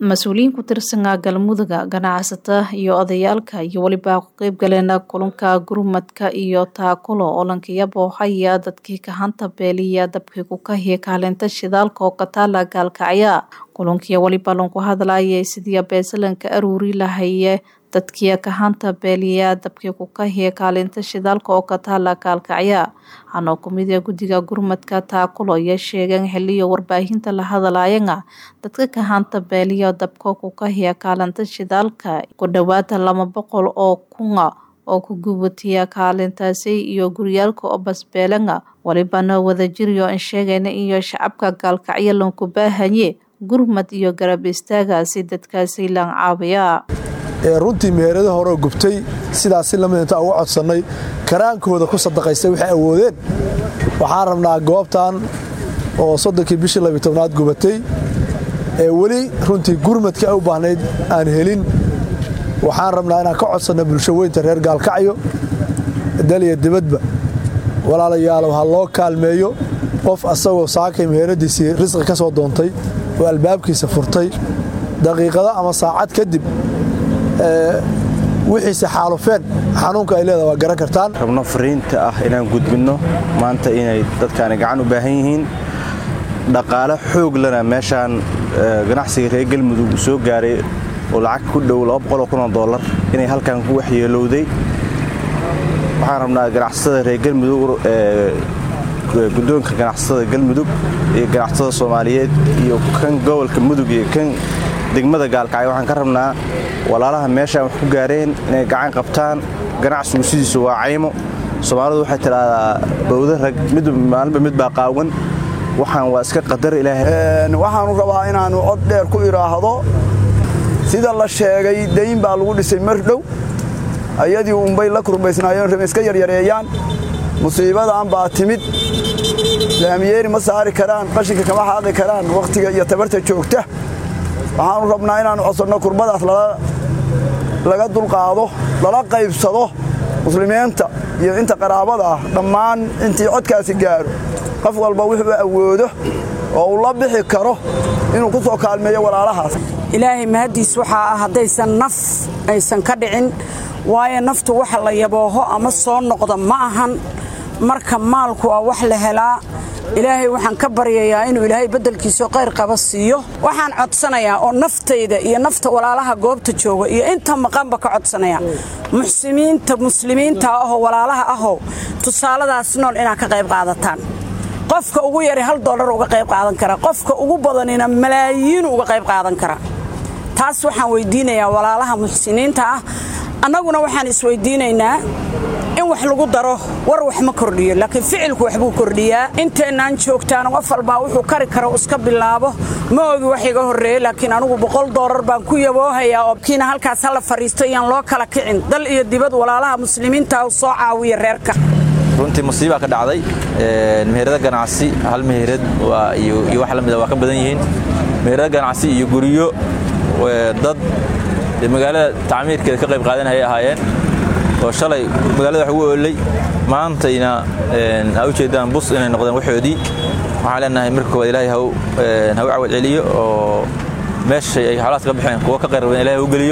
mas-uuliyiin ku tirsanaa galmudugga ganacsatada iyo odayaalka iyo weliba ku qeyb galeena kulanka gurmadka iyo taakulo olankiya boohaya dadkii kahanta beeliya dabkii ku kahiya kaalinta shidaalka oo kataala gaalkacya kulankiya weliba lanku hadlayay sidii beesalanka aruuri lahaye dadkii kahanta beeliya dabkii ku kahiya kaalinta shidaalka oo kataala gaalkacya hanoo kumida guddiga gurmadka taakulo ayaa sheegeen xiliyo warbaahinta la hadlayana dadka kahanta beeliya dabka ku kahiya kaalinta shidaalka ku dhowaada laba boqol oo kuna oo ku gubatiya kaalintaasi iyo guryaalka oo basbeelana walibana wadajiriyo an sheegayna iyo shacabka gaalkacyo lanku baahanye gurmad iyo garab istaaga si dadkaasi laan caabiya runtii meherada horeo gubtay sidaasi lamid inta uga codsannay karaankooda ku sadaqaystay waxay awoodeen waxaan rabnaa goobtan oo soddonkii bishii labytobnaad gubatay ee weli runtii gurmadka ay u baahnayd aan helin waxaan rabnaa inaan ka codsanno bulsho weynta reer gaalkacyo daliya dibadba walaalayaalow ha loo kaalmeeyo qof asagoo saakay meheradiisii risqi ka soo doontay oo albaabkiisa furtay daqiiqado ama saacad kadib wixiise xaalufeen xanuunka ay leedaha waa garan kartaan rabno fariinta ah inaan gudbinno maanta inay dadkaani gacan u baahan yihiin dhaqaale xoog lana meeshaan ganacsiga reer galmudug uu soo gaaray oo lacag ku dhow oo dolar inay halkan ku waxyeelowday waxaan rabnaa ganacsatada reer galmudug guddoonka ganacsatada galmudug iyo ganacsatada soomaaliyeed iyo kan gobolka mudug iyo kan degmada gaalkacyo waxaan ka rabnaa walaalaha meeshaan wax ku gaareen inay gacan qabtaan ganacsigu sidiisu waa caymo soomaalidu waxay tidhaahdaa bawda rag maalinba mid baa qaawan waxaan waa iska qadar ilaahay waxaanu rabaa inaannu cod dheer ku idhaahdo sida la sheegay dayn baa lagu dhisay mar dhow ayadii unbay la kurbaysnaayeen rabe iska yaryareeyaan musiibadan baa timid laamiyeeri ma saari karaan qashinka kama xaaqi karaan wakhtiga iyo tabarta joogta waxaannu rabnaa inaannu codsanno kurbadaas laga dulqaado lala qaybsado muslimiinta iyo inta qaraabada ah dhammaan intii codkaasi gaaro qof walba wuxuu awoodo oo uu la bixi karo inuu ku soo kaalmeeyo walaalahaas ilaahay mahaddiis waxaa ah haddaysan naf aysan ka dhicin waayo naftu waxa la yabooho ama soo noqda ma ahan marka maalku waa wax la helaa ilaahay waxaan ka baryayaa inuu ilaahay beddelkiisao qayr qaba siiyo waxaan codsanayaa oo naftayda iyo nafta walaalaha goobta jooga iyo inta maqanba ka codsanaya muxsimiinta muslimiinta ahoo walaalaha ahoo tusaaladaas nool inaad ka qayb qaadataan qofka ugu yari hal dollar uga qayb qaadan kara qofka ugu badanina malaayiin uga qayb qaadan kara taas waxaan weyddiinayaa walaalaha muxsiniinta ah annaguna waxaan isweyddiinaynaa in wax lagu daro war wax ma kordhiyo laakiin ficilku waxbuu kordhiyaa inteennaan joogtaana qof walbaa wuxuu kari karo iska bilaabo ma ogi wax iga horreeye laakiin anugu boqol doolar baan ku yaboohayaa oo kiina halkaas hala fadhiisto iyaan loo kala kicin dal iyo dibad walaalaha muslimiinta soo caawiya reerka runtii musiibaa ka dhacday meherada ganacsi hal meherad iyo wax la mida waa ka badan yihiin meherada ganacsi iyo guryo dad magaalada tacmiirkeeda ka qayb qaadanayay ahaayeen oo shalay magaalada wax ugu oolay maantayna ha u jeedaan bus inay noqdeen waxoodii waxaan leenahay marka koowaad ilaahay ha u cawad celiyo oo meeshay ay xoolahaas ka baxeen kuwa ka qayr badan ilahay ha u geliyo